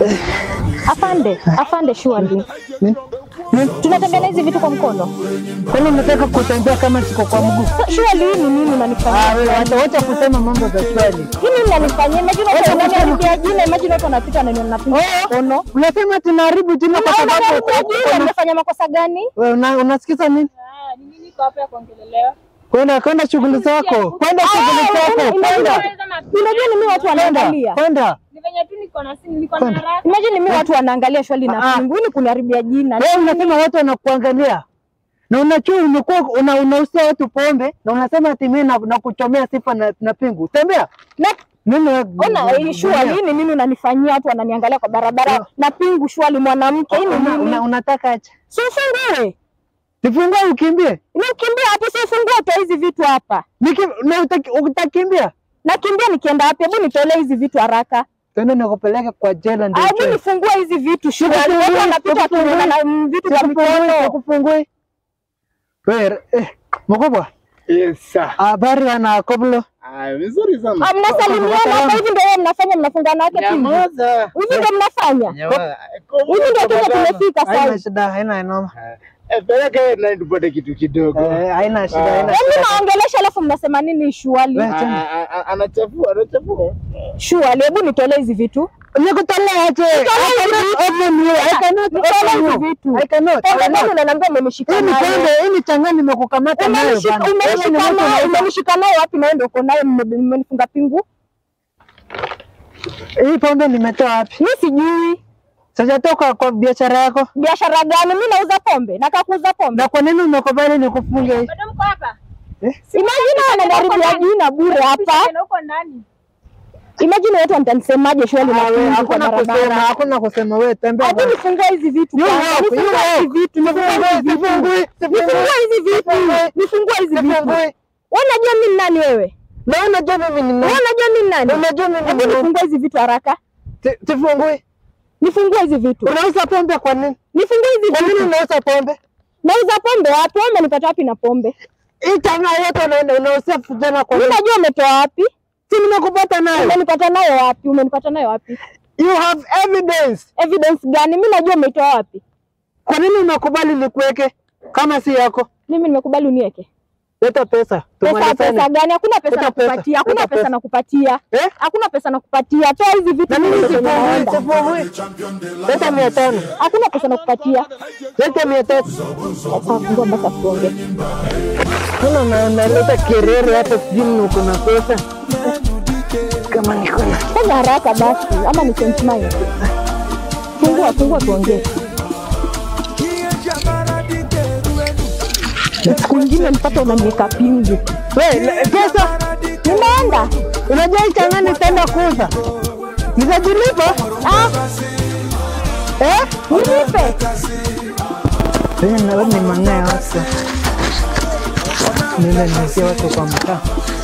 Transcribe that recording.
Afande, afande surely. Nini? Nini? Tunatembea na hizi vitu kwa mkono. Kwani unataka kutembea kama siko kwa mguu? So, surely hii ni nini Ah, unanifanyia? wewe wacha wacha kusema mambo za swali. Hii nini unanifanyia? Imagine watu wananiharibia jina, imagine watu wanapita na ninapiga mkono. Unasema tunaharibu jina kwa Unaona sababu unaniharibia jina, nimefanya makosa gani? wewe una, unasikiza nini? Ni nini iko hapa ya kuongelelewa? Kwenda kwenda shughuli zako. Kwenda shughuli Ah, zako. imagine- Kwenda. Imagine mimi watu wanaangalia. Kwenda. Ni venye tu niko na simu, niko na haraka. Imagine mimi watu wanaangalia shwali Ah. na pingu, ni kuniharibia jina. Wewe unasema watu wanakuangalia. Na unachua umekuwa una, unausia watu pombe na unasema ati mimi na, na kuchomea sifa na, na pingu. Tembea. Na Mimi ona hii shwali, hii ni nini unanifanyia? Watu wananiangalia kwa barabara na pingu shwali, mwanamke, hii ni una, nini? una, unataka acha. Si ufungue. Nifungue ukimbie. Nikimbia hapo, si ufungue utoe hizi vitu hapa. Niki, na utaki, utakimbia. Nakimbia nikienda wapi? Hebu nitolee hizi vitu haraka. Twende nikupeleke kwa jela ndio. Hebu utoe. nifungue hizi vitu shwali. Sikufungui, Watu wanapita sikufungui. wakiona na mm, vitu vya Sikufungui, mkono. sikufungui. Wewe eh, mkubwa. Yes, sir. Habari ana koblo. Ah, vizuri sana. Ah, Mnasalimiana hapa hivi ndio mnafanya mnafungana wake pingu. Nyamaza. Hivi ndio mnafanya. Nyamaza. Hivi ndio kile tumefika Haina sasa. shida, haina noma. Eh, peleka yeye na tupate kitu kidogo. Eh, haina shida, haina Yaani shida. naongelesha alafu mnasema nini shwali? Wewe Ah, tena. ah, ah, Anachafua, anachafua. Shwali, hebu nitolee hizi vitu. Nikutolea aje? I cannot open you. I cannot Nitolee open hizi you. vitu. I cannot. I Pombe gani cannot. unaniambia umemshika Hii ni nayo? pombe, hii ni changa nimekukamata nayo Umenishika bana. Wewe ni umenishika mtu nayo, unaweza- umenishika nayo wapi na wewe ndio uko nayo mme- mmenifunga pingu? Hii pombe nimetoa wapi? Mimi sijui. Sijatoka kwa biashara yako. Biashara gani? Mimi nauza pombe, nataka kuuza pombe. Na kwa nini umekubali nikufunge hii? Bado mko hapa? Imagine wananiharibia jina bure hapa. Na huko ndani. Imagine watu watanisemaje shwali na Ah, wewe, pingu kwa Hakuna kusema, barabara. hakuna kusema wewe tembea. Hebu bana. nifungue hizi vitu. You kwanza, walk, you Nifungue walk. hizi vitu. Nifungue hizi vitu. Sifungui, sifungui. Nifungue hizi vitu. Nifungue hizi vitu. Sifungui. Wewe unajua mimi ni nani wewe? Na unajua mimi ni Wewe nani? unajua mimi ni nani? Unajua mimi Hebu ni nani? nifungue hizi vitu haraka. Si- Sifungui. Nifungue hizi vitu. Unauza pombe kwa nini? Nifungue hizi Kwa nini vitu. unauza pombe? Nauza pombe wapi? Wewe umenipata wapi na pombe? Hii changa yote unaenda unauza vijana kwa Mimi nini? najua umetoa wapi? Si nimekupata nayo. Umenipata nayo wapi? Umenipata nayo wapi? You have evidence. Evidence gani? Mimi najua umeitoa wapi? Kwa nini unakubali nikuweke kama si yako? Mimi nimekubali uniweke. Leta pesa. Pesa Tumalizane. pesa gani? Hakuna pesa Leta pesa, nakupatia. Hakuna leta pesa pesa. nakupatia. Eh? Hakuna pesa nakupatia. Toa hizi vitu Na mimi ndio sifungui, naenda. sifungui. Leta mia tano. Hakuna pesa nakupatia. Leta mia tatu. Sasa ngoja basi tuongee. Mbona na- naleta kerere hapa sijui ni uko na pesa. Kama niko na Fanya haraka basi ama ni change mind. Fungua fungua tuongee. Siku nyingine nipata unaniweka pingu. Wewe le- pesa Nimeenda. unajua hii changa nitaenda kuuza. Nitajilipa? Ah, Eh? nilipe. Wewe na wewe ni mang'aa watu. Nenda nizie watu kwa mtaa.